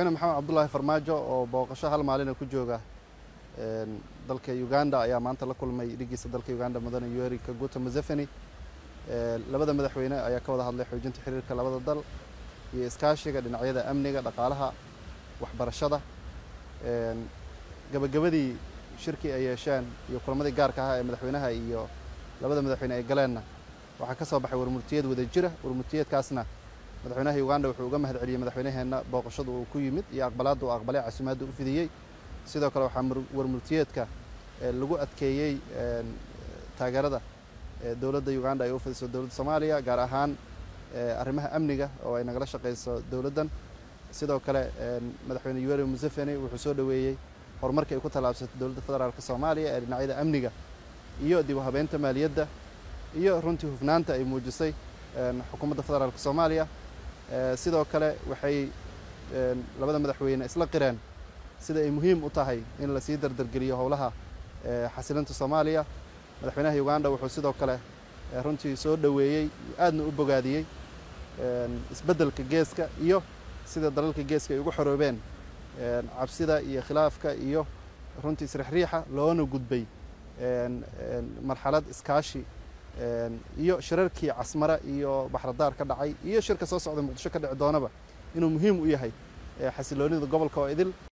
madaxweyne maxamed cabdulaahi farmaajo oo booqasho hal maalina ku jooga dalka uganda ayaa maanta la kulmay dhigiisa dalka uganda mudane yoweri kaguta museveni labada madaxweyne ayaa ka wada hadlay xoojinta xiriirka labada dal iyo iskaashiga dhinacyada amniga dhaqaalaha waxbarashada gabagabadii shirkii ay yeesheen iyo kulamadii gaarka ahaa ee madaxweynaha iyo labada madaxweyne ay galeenna waxaa ka soo baxay warmurtiyeed wada jira warmurtiyeedkaasna madaxweynaha uganda wuxuu uga mahad celiyey madaxweynaheenna booqashada uu ku yimid iyo aqbalaadda uu aqbalay casuumaadda u fidiyey sidoo kale waxaa warmurtiyeedka lagu adkeeyey taageerada dowladda uganda ay u fidiso dowladda soomaaliya gaar ahaan arrimaha amniga oo ay nagala shaqeyso dowladdan sidoo kale madaxweyne yoweri museveni wuxuu soo dhoweeyey horumarkii ay ku tallaabsatay dowladda federaalka soomaaliya ee dhinacyada amniga iyo dib u habeynta maaliyadda iyo runtii hufnaanta ay muujisay xukuumadda federaalka soomaaliya sidoo kale waxay labada madaxweyne isla qireen sida ay muhiim u tahay in lasii dardargeliyo howlaha xasilinta soomaaliya madaxweynaha uganda wuxuu sidoo kale runtii soo dhoweeyey aadna u bogaadiyey isbeddelka geeska iyo sida dalalka geeska ay ugu xoroobeen cabsida iyo khilaafka iyo runtii isrixriixa loona gudbay marxalad iskaashi iyo shirarkii casmara iyo baxradaar ka dhacay iyo shirka soo socda muqdisho ka dhici doonaba inuu muhiim u yahay xasiloonida gobolka oo idil